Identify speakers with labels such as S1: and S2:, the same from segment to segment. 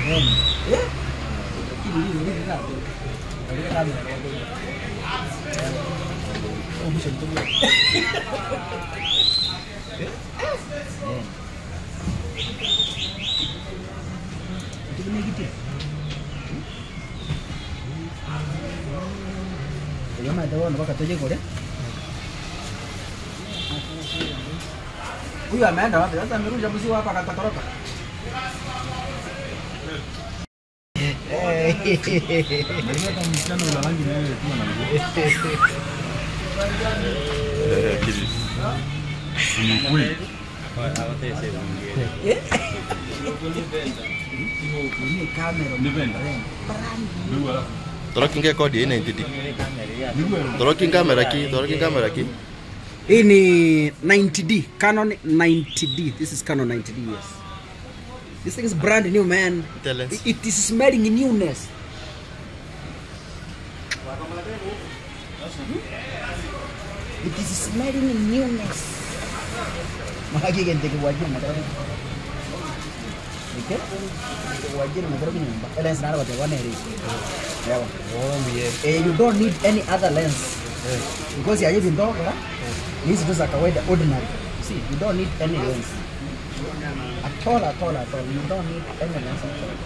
S1: Eh? Lakini hizi hizi za Katika kamera kwa kweli. Oh, mwisho mtumia. Eh? Tutumie kitu. Jamaa ndio mpaka toje kule. Huyu ameenda wapi? Sasa amerusha mzigo hapa akatatoroka. Ini kamera.
S2: Torokinge kodi ina intidi. Torokin kamera ki, torokin kamera ki.
S1: Hii ni 90D, Canon 90D. This is Canon 90D, yes. This thing is brand new, man.
S2: Tell us.
S1: It, it is smelling newness. It is smelling newness. Mahagi kan take wajib madara. Okay? Wajib madara ni mbak. Lens nara wate one eri. Yeah. Eh, you don't need any other lens. Because ya hivi ndogo, yeah? hizi tu za kawaida ordinary. See, you don't need any lens. At all, at all, at all. You don't need any lens at all.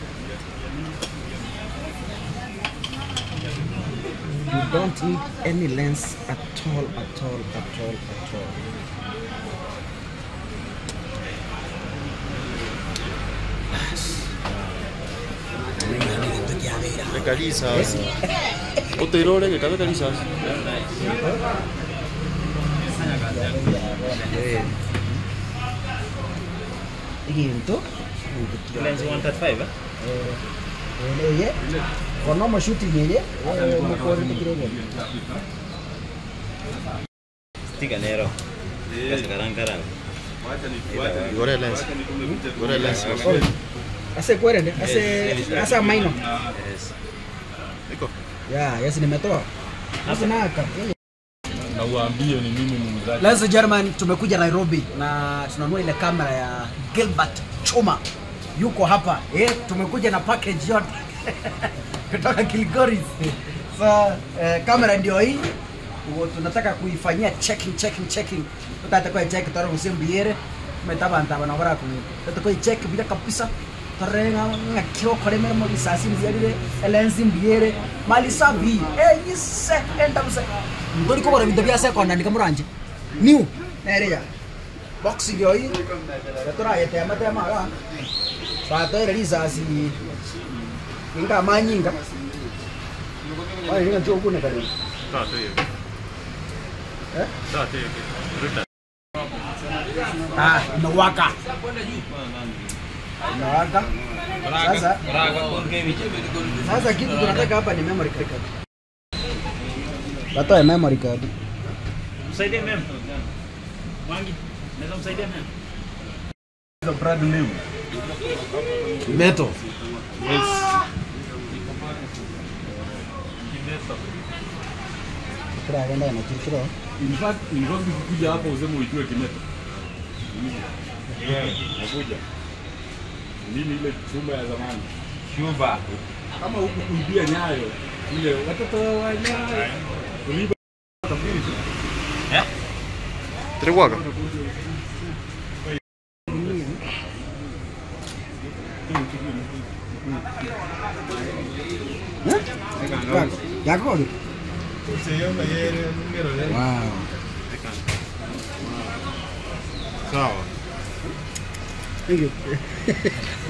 S1: You don't need any lens at all, at all, at all, at all.
S2: Rekali sasa. Utoirore ke kabe kali sasa.
S1: Iki itu.
S3: Lens 135 eh?
S1: Eh, ye. Kono mo shooting ye. Mo ko ni kirege.
S3: Tiga nero. Sekarang karang.
S2: Gore lens. Gore lens.
S1: Ase kwere ne? Ase asa maino.
S3: Yes.
S2: Iko.
S1: Ya, yes nimetoa. Sasa naka.
S4: na uambie ni mimi muuzaji.
S1: Ladies and gentlemen, tumekuja Nairobi na tunanunua ile kamera ya Gilbert Chuma. Yuko hapa. Eh, tumekuja na package yote. Kutoka Kilgoris. So, eh, kamera ndio hii. Ugo tunataka kuifanyia checking checking checking. Tutata kwa check toro kusimbiere. Tumetaba ntaba na bara kuni. Tutata kwa check bila kabisa. Tarenga ngakiro kore mera mo bisasi mbiere lens mbiere mali sabi eh yise enda busa ndori ko bara bintu bya second ndika muranje new nereya box ndio hii tora yete amate amara sato ile risasi inga manyinga wale ninga tu kuna kare eh ah inawaka inawaka sasa sasa kitu tunataka hapa ni memory card Watoe memory card.
S3: Msaidie mem. Wangi. Naweza msaidia mem.
S4: brand new.
S1: Metal. Kira kwenda na kiro.
S4: In fact, in fact ukikuja hapa useme uitue kimeto. Nakuja. Nini ile chuma ya zamani?
S3: Shuba.
S4: Kama huku kuibia nyayo ile watoto wa nyayo. Kuliba tafiri tu.
S2: Triwaga.
S1: Yako. Wow.
S2: Sawa.
S1: Thank you.